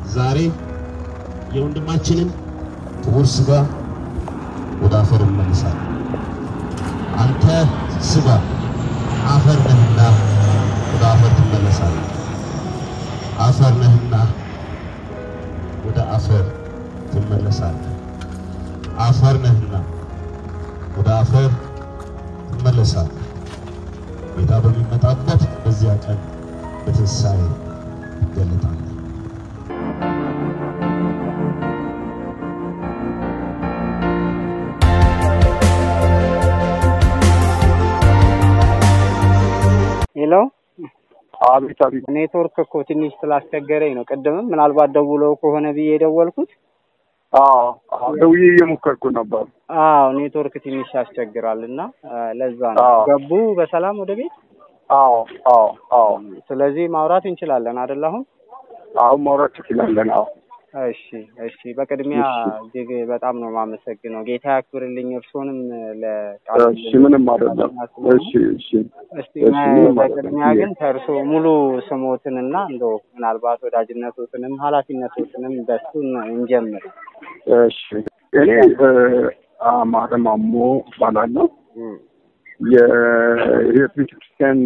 ዛሬ የወንድማችንን ክቡር ስጋ ወደ አፈር እንመልሳለን። አንተ ስጋ አፈር ነህና ወደ አፈር ትመለሳለህ። አፈር ነህና ወደ አፈር ትመለሳለህ። አፈር ነህና ወደ አፈር ትመለሳለህ። ጌታ በሚመጣበት በዚያ ቀን በትንሣኤ ትገለጣለህ። ሄሎ አቤት አቤት። ኔትወርክ እኮ ትንሽ ስላስቸገረኝ ነው። ቅድምም ምናልባት ደውለው ከሆነ ብዬ የደወልኩት። አዎ አዎ፣ ደውዬ እየሞከርኩ ነበር። አዎ ኔትወርክ ትንሽ ያስቸግራል እና ለዛ ነው። አዎ። ገቡ በሰላም ወደ ቤት? አዎ አዎ አዎ፣ ስለዚህ ማውራት እንችላለን አይደል? አሁን አሁን ማውራት ትችላለን። አዎ እሺ እሺ። በቅድሚያ እሺ። እጅግ በጣም ነው የማመሰግነው። ጌታ ያክብርልኝ። እርሶንም ለቃል እሺ፣ ምንም አይደለም። እሺ እሺ እስቲ እሺ፣ ምንም በቅድሚያ አይደለም። ግን ከእርሶ ሙሉ ስሞትንና እንደው ምናልባት ወዳጅነቶትንም ኃላፊነቶትንም በሱ እንጀምር። እሺ፣ እኔ እ፣ አማረ ማሞ እባላለሁ። እም፣ የህይወት ቤተክርስቲያን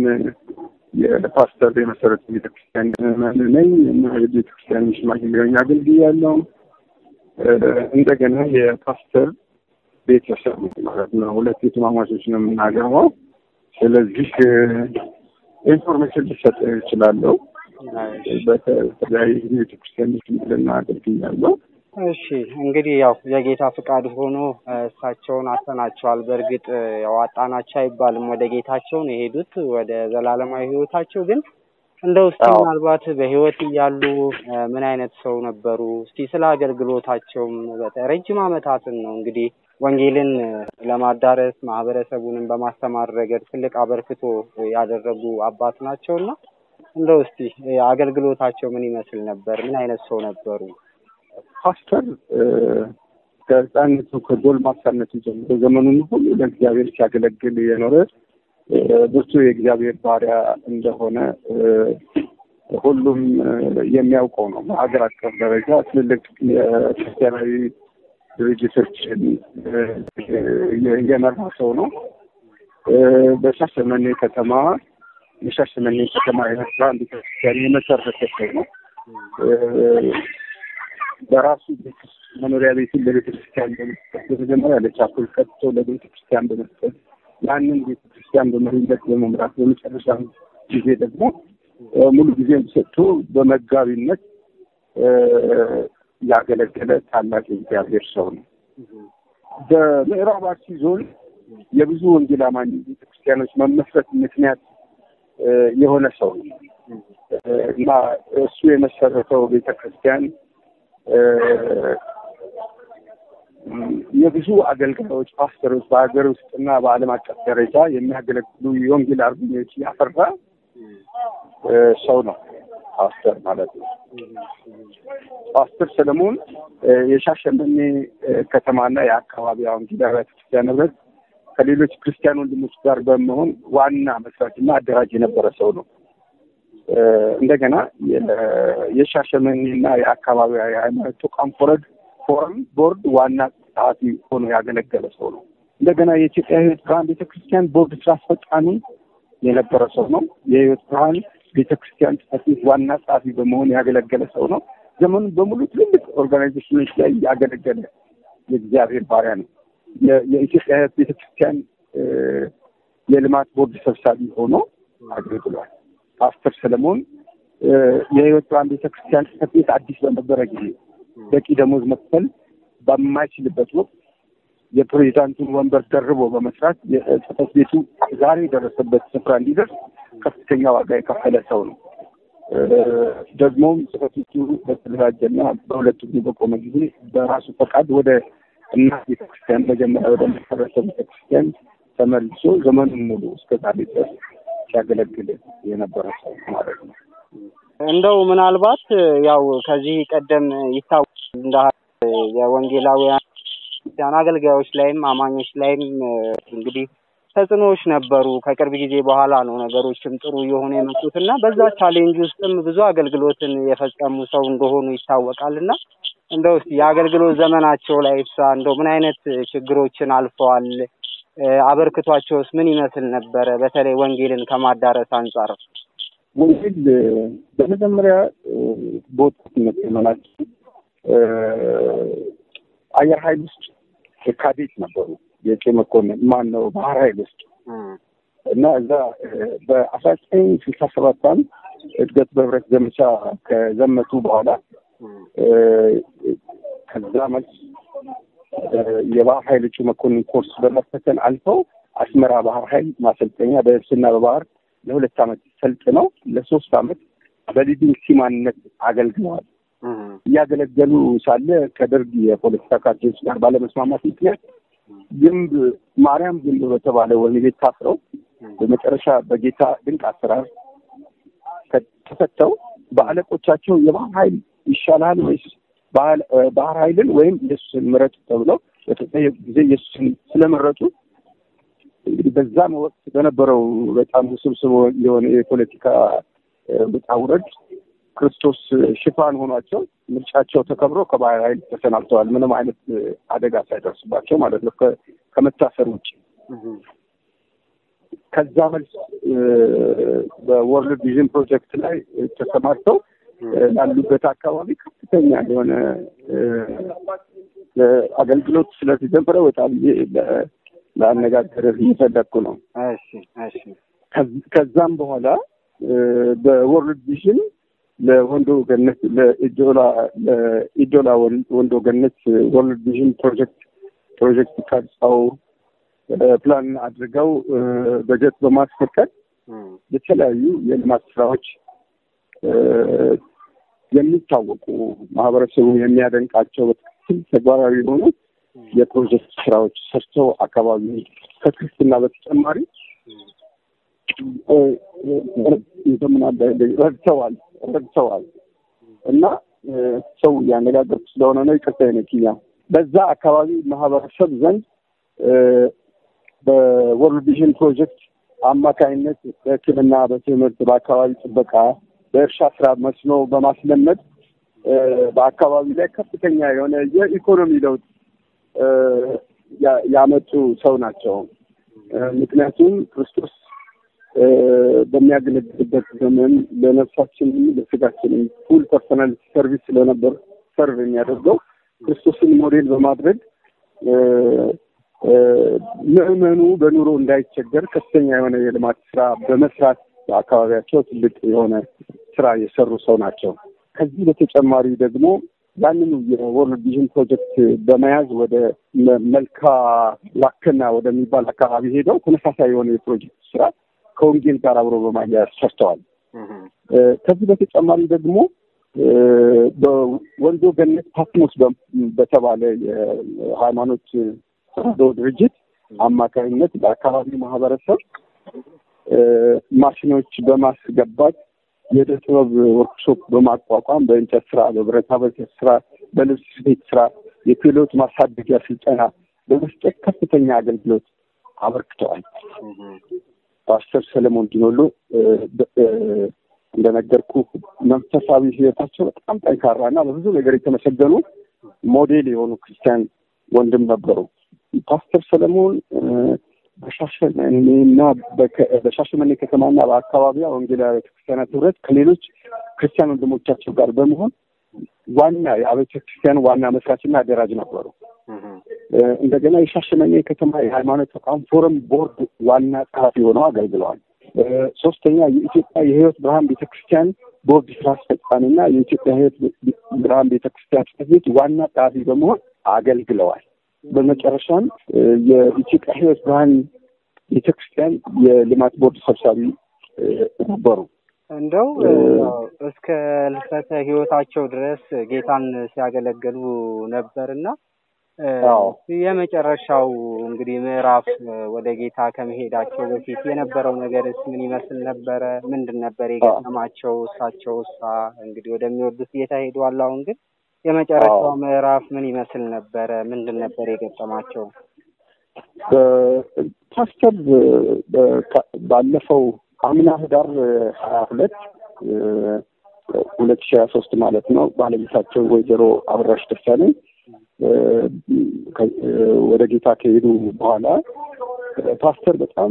የፓስተር የመሰረቱ ቤተክርስቲያን ምዕመን ነኝ እና የቤተክርስቲያን ሽማግሌ ሆኜ አገልግያለሁ። እ፣ እንደገና የፓስተር ቤተሰብ ነኝ ማለት ነው። ሁለት የትማማቾች ነው የምናገባው። ስለዚህ እ፣ ኢንፎርሜሽን ልሰጥ እችላለሁ። በተለያዩ ቤተክርስቲያን ሽምግልና አገልግያለሁ። እሺ እንግዲህ ያው የጌታ ፍቃድ ሆኖ እ፣ እሳቸውን አተናቸዋል። በእርግጥ እ፣ ያው አጣናቸው አይባልም። ወደ ጌታቸው ነው የሄዱት ወደ ዘላለማዊ ህይወታቸው። ግን እንደው እስቲ አዎ። ምናልባት በህይወት እያሉ እ፣ ምን አይነት ሰው ነበሩ? እስቲ ስለ አገልግሎታቸውም በተ- ረጅም ዓመታትን ነው እንግዲህ ወንጌልን እ፣ ለማዳረስ ማህበረሰቡንም በማስተማር ረገድ ትልቅ አበርክቶ ያደረጉ አባት ናቸውና እንደው እስቲ እ፣ አገልግሎታቸው ምን ይመስል ነበር? ምን አይነት ሰው ነበሩ? ፓስተር እ፣ ከህፃነቱ ከጎልማሳነቱ ጀምሮ ዘመኑን ሁሉ ለእግዚአብሔር ሲያገለግል የኖረ እ፣ ብርቱ የእግዚአብሔር ባሪያ እንደሆነ እ፣ ሁሉም እ፣ የሚያውቀው ነው። በሀገር አቀፍ ደረጃ ትልልቅ የክርስቲያናዊ ድርጅቶችን እ፣ የ- የመራ ሰው ነው። እ፣ በሻሸመኔ ከተማ የሻሸመኔ ከተማ የመስራ ቤተክርስቲያን የመሰረተ ሰው ነው። እ፣ በራሱ ቤት ውስጥ መኖሪያ ቤትን ለቤተ ክርስቲያን በመስጠት በመጀመሪያ ለቻፕል ቀጥቶ ለቤተ ክርስቲያን በመስጠት ያንን ቤተ ክርስቲያን በመሪነት በመምራት በመጨረሻ ጊዜ ደግሞ እ፣ ሙሉ ጊዜም ሰጥቶ በመጋቢነት እ፣ ያገለገለ ታላቅ የእግዚአብሔር ሰው ነው። በምዕራብ አርሲ ዞን የብዙ ወንጌል አማኝ ቤተክርስቲያኖች መመስረት ምክንያት እ፣ የሆነ ሰው ነው እ፣ እና እሱ የመሰረተው ቤተክርስቲያን እ፣ የብዙ አገልጋዮች ፓስተሮች በሀገር ውስጥና በዓለም አቀፍ ደረጃ የሚያገለግሉ የወንጌል አርበኞች ያፈራ እ፣ ሰው ነው ፓስተር ማለት ነው። ፓስተር ሰለሞን እ፣ የሻሸመኔ እ፣ ከተማና የአካባቢውን ጊዳራ ቤተክርስቲያን ህብረት ከሌሎች ክርስቲያን ወንድሞች ጋር በመሆን ዋና መስራችና አደራጅ የነበረ ሰው ነው። እ፣ እንደገና የ- የሻሸመኔና የአካባቢ የሃይማኖት ተቋም ፎረድ ፎረም ቦርድ ዋና ጸሐፊ ሆኖ ያገለገለ ሰው ነው። እንደገና የኢትዮጵያ ህይወት ብርሃን ቤተክርስቲያን ቦርድ ስራ አስፈጻሚ የነበረ ሰው ነው። የህይወት ብርሃን ቤተክርስቲያን ጽሕፈት ቤት ዋና ጸሐፊ በመሆን ያገለገለ ሰው ነው። ዘመኑን በሙሉ ትልልቅ ኦርጋናይዜሽኖች ላይ ያገለገለ የእግዚአብሔር ባሪያ ነው። የ- የኢትዮጵያ ህይወት ቤተክርስቲያን እ፣ የልማት ቦርድ ሰብሳቢ ሆኖ አገልግሏል። ፓስተር ሰለሞን እ፣ የህይወት ብርሃን ቤተክርስቲያን ጽሕፈት ቤት አዲስ በነበረ ጊዜ በቂ ደሞዝ መክፈል በማይችልበት ወቅት የፕሬዚዳንቱን ወንበር ደርቦ በመስራት የጽሕፈት ቤቱ ዛሬ የደረሰበት ስፍራ እንዲደርስ ከፍተኛ ዋጋ የከፈለ ሰው ነው። እ፣ ደግሞም ጽሕፈት ቤቱ በተደራጀና በሁለቱ ጊዜ በቆመ ጊዜ በራሱ ፈቃድ ወደ እናት ቤተክርስቲያን መጀመሪያ ወደ መሰረተው ቤተክርስቲያን ተመልሶ ዘመኑን ሙሉ እስከ ዛሬ ድረስ ሲያገለግል የነበረ ሰው ማለት ነው። እንደው ምናልባት ያው ከዚህ ቀደም ይታወቃል እንደ የወንጌላውያን ክርስቲያን አገልጋዮች ላይም አማኞች ላይም እ፣ እንግዲህ ተጽዕኖዎች ነበሩ። ከቅርብ ጊዜ በኋላ ነው ነገሮችም ጥሩ እየሆኑ የመጡት እና በዛ ቻሌንጅ ውስጥም ብዙ አገልግሎትን የፈጸሙ ሰው እንደሆኑ ይታወቃል እና እንደው እስኪ የአገልግሎት ዘመናቸው ላይ ሳ እንደው ምን አይነት ችግሮችን አልፈዋል? አበርክቷቸውስ ምን ይመስል ነበረ? በተለይ ወንጌልን ከማዳረስ አንጻር ወንጌል በመጀመሪያ በወጣትነት ዘመናችን አየር ኃይል ውስጥ ካዴት ነበሩ። የቄ መኮንን ማን ነው ባህር ኃይል ውስጥ እና እዛ በአስራ ዘጠኝ ስልሳ ሰባት ዓመት እድገት በህብረት ዘመቻ ከዘመቱ በኋላ ከዛ መልስ የባህር ኃይል እጩ መኮንን ኮርስ በመፈተን አልፈው አስመራ ባህር ኃይል ማሰልጠኛ በየብስና በባህር ለሁለት ዓመት ሰልጥነው ለሶስት ዓመት በሊዲንግ ሲማንነት አገልግለዋል። እያገለገሉ ሳለ ከደርግ የፖለቲካ ካድሬዎች ጋር ባለመስማማት ምክንያት ግንብ ማርያም ግንብ በተባለ ወህኒ ቤት ታስረው በመጨረሻ በጌታ ድንቅ አሰራር ተፈተው በአለቆቻቸው የባህር ኃይል ይሻላል ወይስ ባህር ኃይልን ወይም ኢየሱስን ምረጡ ተብለው በተጠየቁ ጊዜ ኢየሱስን ስለመረጡ እንግዲህ በዛም ወቅት በነበረው በጣም ውስብስብ የሆነ የፖለቲካ ውጣ ውረድ ክርስቶስ ሽፋን ሆኗቸው ምርጫቸው ተከብሮ ከባህር ኃይል ተሰናብተዋል። ምንም አይነት አደጋ ሳይደርስባቸው ማለት ነው ከመታሰር ውጭ። ከዛ መልስ በወርልድ ቪዥን ፕሮጀክት ላይ ተሰማርተው ላሉበት አካባቢ ከፍተኛ የሆነ አገልግሎት ስለተጀመረ በጣም ለአነጋገርህ እየፈለግኩ ነው። ከዛም በኋላ በወርልድ ቪዥን ለወንዶ ገነት ለኢዶላ ለኢዶላ ወንዶ ገነት ወርልድ ቪዥን ፕሮጀክት ፕሮጀክት ቀርጸው ፕላን አድርገው በጀት በማስፈቀድ የተለያዩ የልማት ስራዎች የሚታወቁ ማህበረሰቡ የሚያደንቃቸው በትክክል ተግባራዊ የሆኑ የፕሮጀክት ስራዎች ሰርተው አካባቢ ከክርስትና በተጨማሪ ረድተዋል ረድተዋል እና ሰው እያነጋገርኩ ስለሆነ ነው። ይቅርታ ይነኪኛ በዛ አካባቢ ማህበረሰብ ዘንድ በወርልድ ቪዥን ፕሮጀክት አማካኝነት በሕክምና፣ በትምህርት፣ በአካባቢ ጥበቃ፣ በእርሻ ስራ መስኖ በማስለመድ በአካባቢ ላይ ከፍተኛ የሆነ የኢኮኖሚ ለውጥ ያመጡ ሰው ናቸው። ምክንያቱም ክርስቶስ በሚያገለግልበት ዘመን ለነፍሳችንም ለስጋችንም ፉል ፐርሰናል ሰርቪስ ስለነበር ሰርቭ የሚያደርገው ክርስቶስን ሞዴል በማድረግ ምዕመኑ በኑሮ እንዳይቸገር ከፍተኛ የሆነ የልማት ስራ በመስራት በአካባቢያቸው ትልቅ የሆነ ስራ የሰሩ ሰው ናቸው። ከዚህ በተጨማሪ ደግሞ ያንኑ የወርልድ ቪዥን ፕሮጀክት በመያዝ ወደ መልካ ዋከና ወደሚባል አካባቢ ሄደው ተመሳሳይ የሆነ የፕሮጀክት ስራ ከወንጌል ጋር አብሮ በማያያዝ ሰርተዋል። ከዚህ በተጨማሪ ደግሞ በወንዶ ገነት ፓትሞስ በተባለ የሃይማኖት ተራድኦ ድርጅት አማካኝነት በአካባቢው ማህበረሰብ ማሽኖች በማስገባት የዕደ ጥበብ ወርክሾፕ በማቋቋም በእንጨት ስራ፣ በብረታ ብረት ስራ፣ በልብስ ስፌት ስራ የክህሎት ማሳደጊያ ስልጠና በመስጠት ከፍተኛ አገልግሎት አበርክተዋል። ፓስተር ሰለሞን ዲኖሎ እንደነገርኩ መንፈሳዊ ሕይወታቸው በጣም ጠንካራ እና በብዙ ነገር የተመሰገኑ ሞዴል የሆኑ ክርስቲያን ወንድም ነበሩ። ፓስተር ሰለሞን በሻሸመኔና በሻሸመኔ ከተማና በአካባቢዋ ወንጌላዊ ቤተክርስቲያናት ህብረት ከሌሎች ክርስቲያን ወንድሞቻቸው ጋር በመሆን ዋና የአብያተ ክርስቲያን ዋና መስራችና አደራጅ ነበሩ። እንደገና የሻሸመኔ ከተማ የሃይማኖት ተቋም ፎረም ቦርድ ዋና ጸሐፊ ሆነው አገልግለዋል። ሶስተኛ የኢትዮጵያ የህይወት ብርሃን ቤተክርስቲያን ቦርድ ስራ አስፈጻሚና የኢትዮጵያ ህይወት ብርሃን ቤተክርስቲያን ጽሕፈት ቤት ዋና ጸሐፊ በመሆን አገልግለዋል። በመጨረሻም የኢትዮጵያ ህይወት ብርሃን ቤተክርስቲያን የልማት ቦርድ ሰብሳቢ ነበሩ። እንደው እስከ ልፈተ ህይወታቸው ድረስ ጌታን ሲያገለግሉ ነበርና የመጨረሻው እንግዲህ ምዕራፍ ወደ ጌታ ከመሄዳቸው በፊት የነበረው ነገርስ ምን ይመስል ነበረ? ምንድን ነበር የገጠማቸው? እሳቸው እሳ እንግዲህ ወደሚወዱት ጌታ ሄደዋል። አሁን ግን የመጨረሻው ምዕራፍ ምን ይመስል ነበረ? ምንድን ነበር የገጠማቸው? ፓስተር ባለፈው አምና ህዳር ሀያ ሁለት ሁለት ሺህ ሀያ ሶስት ማለት ነው ባለቤታቸው ወይዘሮ አበራሽ ደሳለኝ ወደ ጌታ ከሄዱ በኋላ ፓስተር በጣም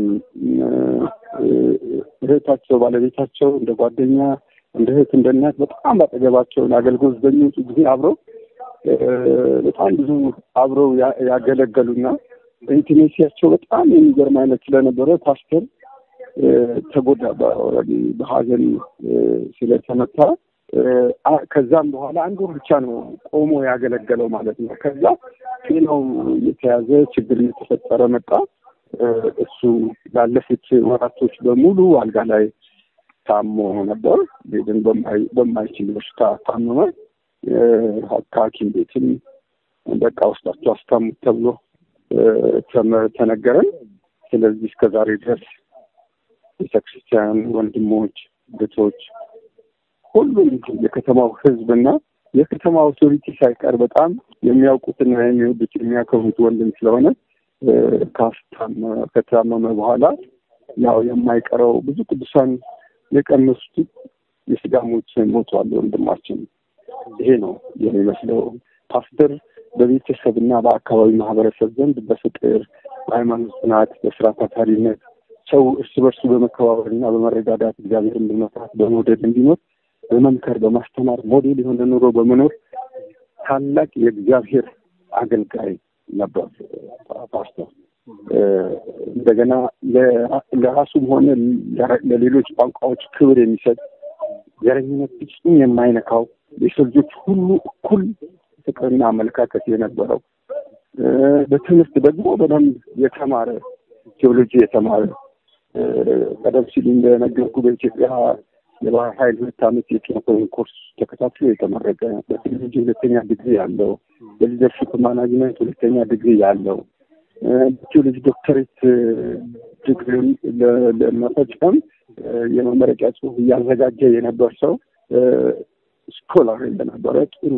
እህታቸው ባለቤታቸው እንደ ጓደኛ እንደ እህት እንደ እናት በጣም ባጠገባቸው አገልግሎት በሚወጡ ጊዜ አብረው በጣም ብዙ አብረው ያገለገሉና ኢንቲሜሲያቸው በጣም የሚገርም አይነት ስለነበረ ፓስተር ተጎዳ በሀዘን ስለተመታ ከዛም በኋላ አንድ ወር ብቻ ነው ቆሞ ያገለገለው ማለት ነው። ከዛ ጤናው የተያዘ ችግር እየተፈጠረ መጣ። እሱ ላለፉት ወራቶች በሙሉ አልጋ ላይ ታሞ ነበር። ሄድን በማይችል በሽታ ታመመ። ከሐኪም ቤትም በቃ ውስጣቸው አስታሙት ተብሎ ተነገረን። ስለዚህ እስከ ዛሬ ድረስ ቤተክርስቲያን ወንድሞች፣ እህቶች፣ ሁሉም የከተማው ሕዝብና የከተማ አውቶሪቲ ሳይቀር በጣም የሚያውቁትና የሚወዱት የሚያከብሩት ወንድም ስለሆነ ከታመመ በኋላ ያው የማይቀረው ብዙ ቅዱሳን የቀመሱት የስጋ ሞት ሞቷል ወንድማችን። ይሄ ነው የሚመስለው። ፓስተር በቤተሰብና በአካባቢ ማህበረሰብ ዘንድ በፍቅር በሃይማኖት ጽናት፣ በስራ ታታሪነት ሰው እርስ በርሱ በመከባበርና በመረዳዳት እግዚአብሔርን በመፍራት በመውደድ እንዲኖር በመምከር በማስተማር ሞዴል የሆነ ኑሮ በመኖር ታላቅ የእግዚአብሔር አገልጋይ ነበር ፓስተር። እንደገና ለራሱም ሆነ ለሌሎች ቋንቋዎች ክብር የሚሰጥ ዘረኝነት ፍጹም የማይነካው የሰው ልጆች ሁሉ እኩል ፍቅርና አመለካከት የነበረው በትምህርት ደግሞ በደንብ የተማረ ቴዎሎጂ የተማረ ቀደም ሲል እንደነገርኩ በኢትዮጵያ የባህር ኃይል ሁለት ዓመት የቴዎሎጂ ኮርስ ተከታትሎ የተመረቀ በቴዎሎጂ ሁለተኛ ዲግሪ ያለው በሊደርሽፕ ማናጅመንት ሁለተኛ ዲግሪ ያለው በቴዎሎጂ ዶክተሬት ዲግሪውን ለመፈጸም የመመረቂያ ጽሑፍ እያዘጋጀ የነበር ሰው ስኮላር እንደነበረ ጥሩ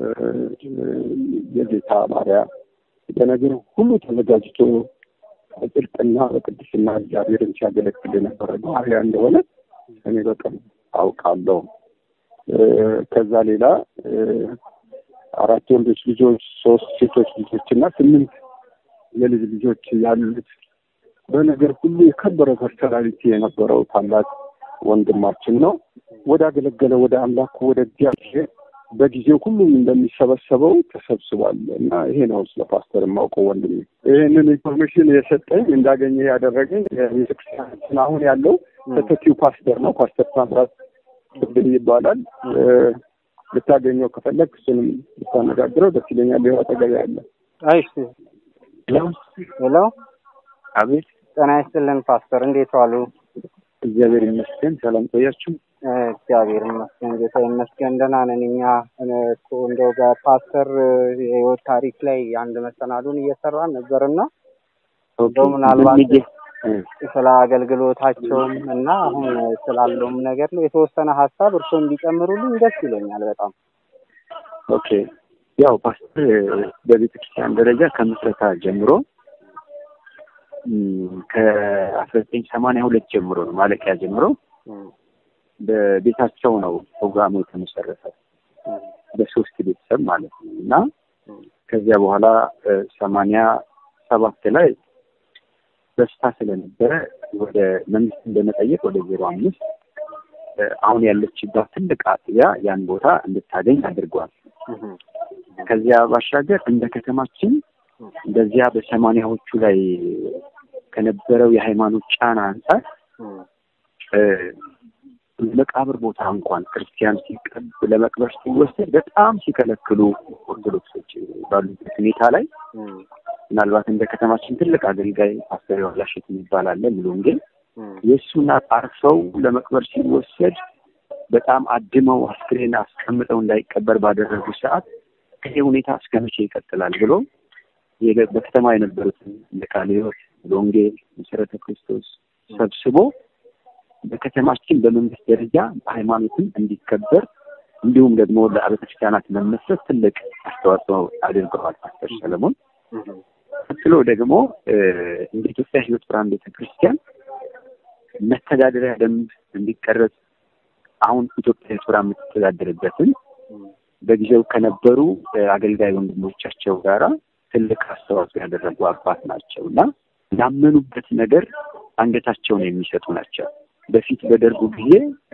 የጌታ ባሪያ በነገር ሁሉ ተዘጋጅቶ በጽድቅና በቅድስና እግዚአብሔርን ሲያገለግል የነበረ ባሪያ እንደሆነ እኔ በቀን አውቃለሁ። ከዛ ሌላ አራት ወንዶች ልጆች፣ ሶስት ሴቶች ልጆች እና ስምንት የልጅ ልጆች ያሉት በነገር ሁሉ የከበረ ፐርሰናሊቲ የነበረው ታላቅ ወንድማችን ነው። ወደ አገለገለ ወደ አምላኩ ወደ እግዚአብሔር በጊዜው ሁሉም እንደሚሰበሰበው ተሰብስቧል እና ይሄ ነው ስለ ፓስተር የማውቀው ወንድም። ይህንን ኢንፎርሜሽን የሰጠኝ እንዳገኘ ያደረገኝ ቤተክርስቲያናችን አሁን ያለው ተተኪው ፓስተር ነው። ፓስተር ታምራት ቅብል ይባላል። ልታገኘው ከፈለግ እሱንም ልታነጋግረው ደስ ይለኛል። ይኸው አጠገቤ ያለ። እሺ። ሄሎ፣ አቤት። ጤና ይስጥልን ፓስተር፣ እንዴት ዋሉ? እግዚአብሔር ይመስገን። ሰላም ቆያችሁ? እግዚአብሔር ይመስገን፣ ጌታ ይመስገን። ደህና ነን እኛ። እኮ እንደው በፓስተር የህይወት ታሪክ ላይ አንድ መሰናዱን እየሰራን ነበርና እንደው ምናልባት ስለ አገልግሎታቸውም እና አሁን ስላለውም ነገር ላይ የተወሰነ ሀሳብ እርስዎ እንዲጨምሩልኝ ደስ ይለኛል በጣም። ኦኬ ያው ፓስተር በቤተ ክርስቲያን ደረጃ ከምስረታ ጀምሮ ከአስራ ዘጠኝ ሰማንያ ሁለት ጀምሮ ነው ማለቂያ ጀምሮ በቤታቸው ነው ፕሮግራሙ የተመሰረተው በሶስት ቤተሰብ ማለት ነው እና ከዚያ በኋላ ሰማንያ ሰባት ላይ በሽታ ስለነበረ ወደ መንግስትን በመጠየቅ ወደ ዜሮ አምስት አሁን ያለችባት ትልቅ አጥቢያ ያን ቦታ እንድታገኝ አድርጓል። ከዚያ ባሻገር እንደ ከተማችን በዚያ በሰማንያዎቹ ላይ ከነበረው የሃይማኖት ጫና አንጻር መቃብር ቦታ እንኳን ክርስቲያን ሲቀብ ለመቅበር ሲወሰድ በጣም ሲከለክሉ ኦርቶዶክሶች ባሉበት ሁኔታ ላይ ምናልባት እንደ ከተማችን ትልቅ አገልጋይ ፓስተር ዋላሸት የሚባል አለ ሙሉ ወንጌል የእሱን አርፈው ለመቅበር ሲወሰድ በጣም አድመው አስክሬን አስቀምጠው እንዳይቀበር ባደረጉ ሰዓት ይሄ ሁኔታ እስከ መቼ ይቀጥላል ብሎ በከተማ የነበሩትን እንደ ቃለ ሕይወት ወንጌል መሰረተ ክርስቶስ ሰብስቦ በከተማችን በመንግስት ደረጃ በሃይማኖትም እንዲከበር እንዲሁም ደግሞ ለአብያተ ክርስቲያናት መመስረት ትልቅ አስተዋጽኦ አድርገዋል ፓስተር ሰለሞን። ቀጥሎ ደግሞ እንደ ኢትዮጵያ ሕይወት ብርሃን ቤተክርስቲያን መተዳደሪያ ደንብ እንዲቀረጽ አሁን ኢትዮጵያ ሕይወት ብርሃን የምትተዳደርበትን በጊዜው ከነበሩ አገልጋይ ወንድሞቻቸው ጋራ ትልቅ አስተዋጽኦ ያደረጉ አባት ናቸው እና ላመኑበት ነገር አንገታቸውን የሚሰጡ ናቸው። በፊት በደርጉ ጊዜ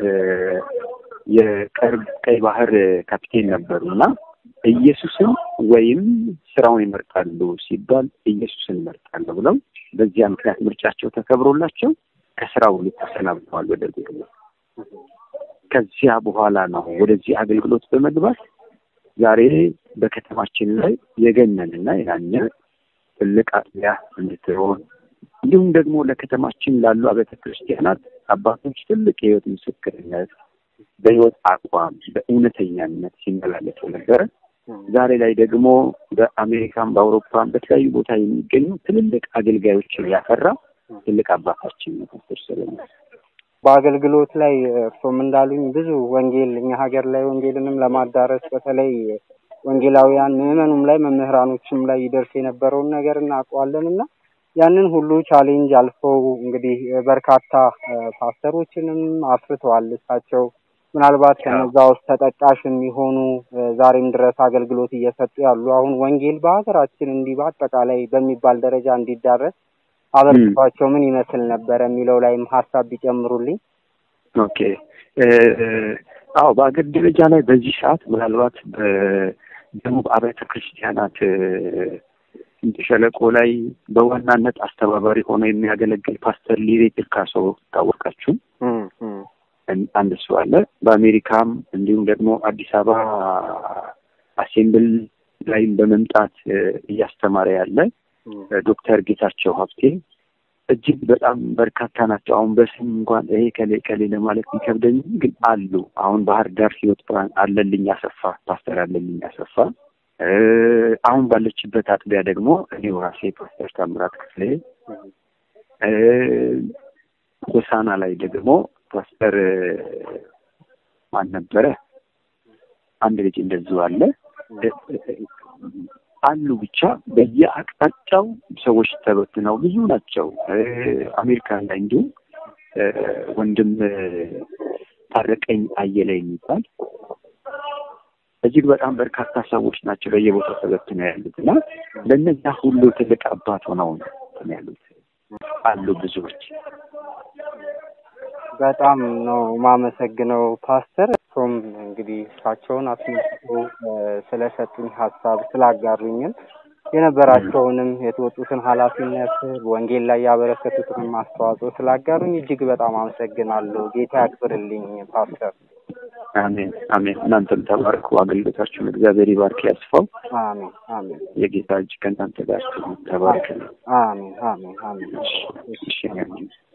የቀርብ ቀይ ባህር ካፒቴን ነበሩ እና ኢየሱስን ወይም ስራውን ይመርጣሉ ሲባል ኢየሱስን ይመርጣለሁ ብለው በዚያ ምክንያት ምርጫቸው ተከብሮላቸው ከስራው ሁሉ ተሰናብተዋል በደርጉ ጊዜ። ከዚያ በኋላ ነው ወደዚህ አገልግሎት በመግባት ዛሬ በከተማችን ላይ የገነንና የናኘ ትልቅ አጥቢያ እንድትሆን እንዲሁም ደግሞ ለከተማችን ላሉ አብያተ ክርስቲያናት አባቶች ትልቅ የህይወት ምስክርነት በህይወት አቋም በእውነተኛነት ሲመላለሱ ነበረ። ዛሬ ላይ ደግሞ በአሜሪካም በአውሮፓም በተለያዩ ቦታ የሚገኙ ትልልቅ አገልጋዮችን ያፈራ ትልቅ አባታችን ነው ፓስተር ሰለሞን። በአገልግሎት ላይ እርሶም እንዳሉኝ ብዙ ወንጌል እኛ ሀገር ላይ ወንጌልንም ለማዳረስ በተለይ ወንጌላውያን ምዕመኑም ላይ መምህራኖችም ላይ ይደርስ የነበረውን ነገር እናውቀዋለን እና ያንን ሁሉ ቻሌንጅ አልፈው እንግዲህ በርካታ ፓስተሮችንም አፍርተዋል። እሳቸው ምናልባት ከነዛ ውስጥ ተጠቃሽ የሚሆኑ ዛሬም ድረስ አገልግሎት እየሰጡ ያሉ አሁን ወንጌል በሀገራችን እንዲህ በአጠቃላይ በሚባል ደረጃ እንዲዳረስ አበርክቷቸው ምን ይመስል ነበረ የሚለው ላይም ሀሳብ ቢጨምሩልኝ። ኦኬ አዎ፣ በአገር ደረጃ ላይ በዚህ ሰዓት ምናልባት በደቡብ አብያተ ክርስቲያናት ሸለቆ ላይ በዋናነት አስተባባሪ ሆኖ የሚያገለግል ፓስተር ሊሬ ፒርካሶ ታወቃችሁ? አንድ እሱ አለ። በአሜሪካም እንዲሁም ደግሞ አዲስ አበባ አሴምብል ላይም በመምጣት እያስተማረ ያለ ዶክተር ጌታቸው ሀብቴ እጅግ በጣም በርካታ ናቸው። አሁን በስም እንኳን ይሄ ከሌ ከሌ ለማለት ቢከብደኝ ግን አሉ። አሁን ባህር ዳር ህይወት ብርሃን አለልኝ አሰፋ ፓስተር አለልኝ አሰፋ አሁን ባለችበት አጥቢያ ደግሞ እኔው ራሴ ፓስተር ታምራት ክፍሌ ሆሳና ላይ ደግሞ ፓስተር ማን ነበረ? አንድ ልጅ እንደዚሁ አለ አሉ። ብቻ በየአቅጣጫው ሰዎች ተበትነው ብዙ ናቸው። አሜሪካን ላይ እንዲሁም ወንድም ታረቀኝ አየለ የሚባል እጅግ በጣም በርካታ ሰዎች ናቸው በየቦታው ተበትነው ያሉት እና ለእነዚያ ሁሉ ትልቅ አባት ሆነው ነው ያሉት አሉ ብዙዎች። በጣም ነው ማመሰግነው ፓስተር። እሱም እንግዲህ እሳቸውን አስመልክቶ ስለሰጡኝ ሀሳብ ስላጋሩኝም የነበራቸውንም የተወጡትን ኃላፊነት ወንጌል ላይ ያበረከቱትንም አስተዋጽኦ ስላጋሩኝ እጅግ በጣም አመሰግናለሁ። ጌታ ያክብርልኝ ፓስተር። አሜን አሜን። እናንተም ተባርኩ። አገልግሎታችሁን እግዚአብሔር ይባርክ ያስፋው። አሜን አሜን። የጌታ እጅ ከእናንተ ጋር ተባርክ። አሜን አሜን አሜን። እሺ